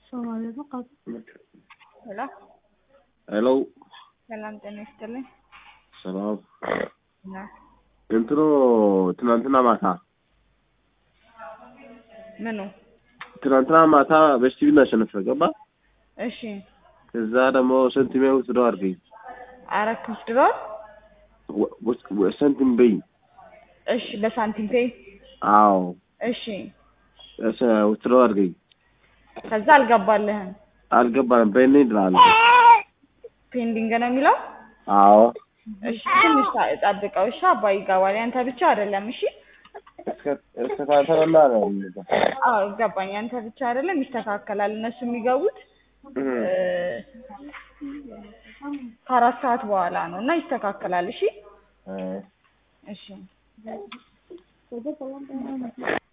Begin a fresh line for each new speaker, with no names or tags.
ሄሎ
ሄሎ
ሰላም ጤና ይስጥልኝ።
ሰላም
ና
እንትኑ ትናንትና ማታ
ምኑ?
ትናንትና ማታ በስቲቪ እናሸነፈ ገባ።
እሺ
ከዛ ደግሞ ሰንቲሜ ወስደው አድርገኝ
አረክ ወስድሯል።
ወ- ወስ- ወ- ሰንቲም በይ
እሺ በሳንቲም ፔይ
አዎ
እሺ
እሰ- ወስደው አድርገኝ
ከዛ አልገባልህም።
አልገባንም በእኔ ድራል
ፔንዲንግ ነው የሚለው።
አዎ
እሺ ትንሽ ታ- ጠብቀው። እሺ አባይ ይገባል። ያንተ ብቻ አይደለም። እሺ
እስከታተለና ነው
አዎ ገባኝ። ያንተ ብቻ አይደለም፣ ይስተካከላል። እነሱ የሚገቡት እ፣ ከአራት ሰዓት በኋላ ነው እና ይስተካከላል። እሺ እሺ